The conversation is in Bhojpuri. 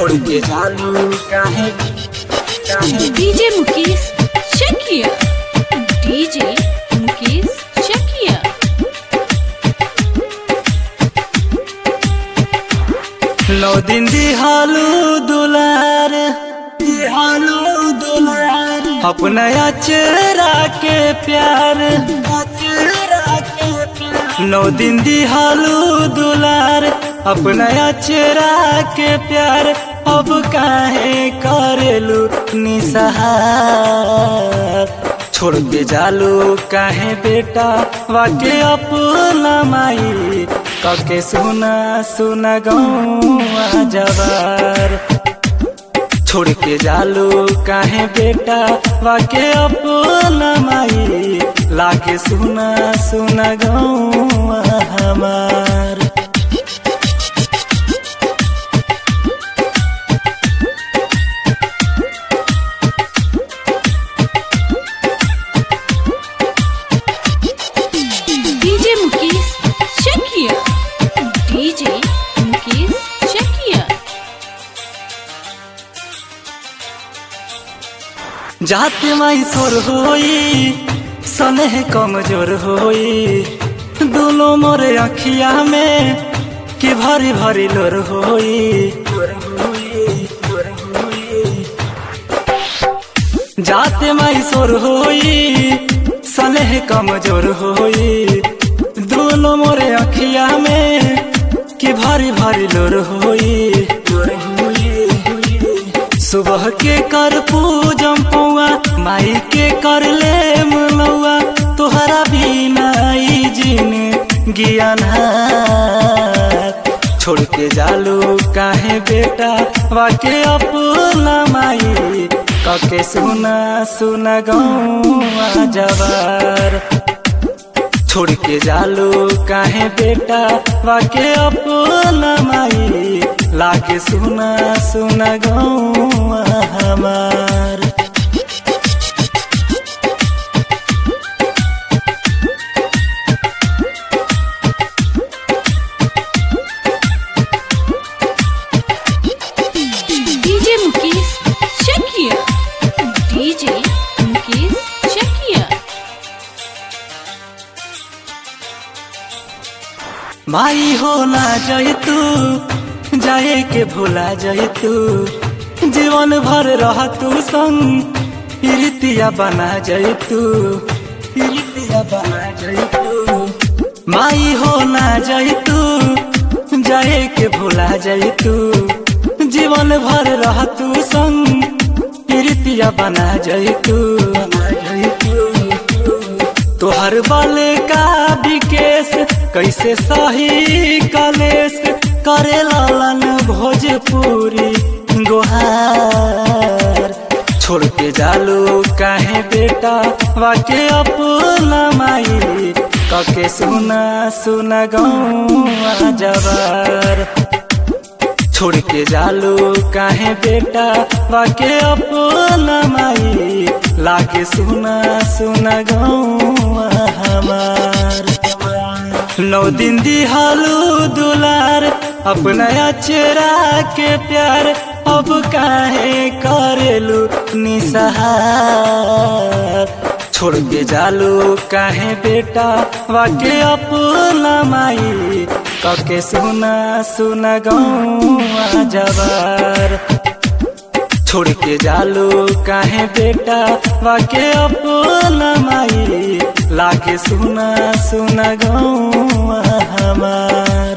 छोड़ के जालू काहे काहे डीजे मुकेश चकिया डीजे मुकेश चकिया नौ दिन दिहालू दुलार दिहालू दुलार अपना चेहरा के प्यार चेहरा के प्यार नौ दिन दिहालू दुलार अपना चेहरा के प्यार अब काहे करेलू निसहार छोड़ के जालू काहे बेटा वाके अपना माई कके सुना सुना गौआ जवार छोड़ के जालू काहे बेटा वाके अपना माई लाके सुना सुना गौआ हमार डीजे मुकेश चकिया डीजे मुकेश चकिया जाते माई सोर होई सनेह कमजोर होई दोनों मोरे अखिया में कि भरी भरी लोर होई जाते माई सोर होई सनेह कमजोर होई दोनों मोरे अखिया में कि भरी भरी लोर होई सुबह के कर पूजम पौआ माई के कर ले मनौआ तोहरा बिना ई जिन ज्ञान छोड़ के जालू काहे बेटा वाके अपना माई कके सुना सुना गौआ जवार छोड़ के जालू काहे बेटा वाके अपना माई लाके सुना सुना गौआ हमार डीजे मुकेश चकिया डीजे मुकेश चकिया माई हो ना जाए तू जाए के भूला जाए तू जीवन भर रह तू संग प्रीतिया बना जाए तू प्रीतिया बना जाए तू माई हो ना जाए तू जाए के भूला जाए तू जीवन भर रह तू संग प्रीतिया बना जाए तू बना जाए तू तोहर बाले का विकेश कैसे सही कलेश करे लालन भोजपुरी गोहार छोड़ के जालू काहे बेटा वाके अपना माई कके सुना सुना गौआ जवार छोड़ के जालू काहे बेटा वाके अपना माई लाके सुना सुना गौआ हमार नौ दिन दिहालू दुलार अपना चेहरा के प्यार अब काहे करेलू निसहार छोड़ के जालू काहे बेटा वाके अपना माई कके सुना सुना गौआ जवार छोड़ के जालू काहे बेटा वाके अपना माई लाके सुना सुना गौआ हमार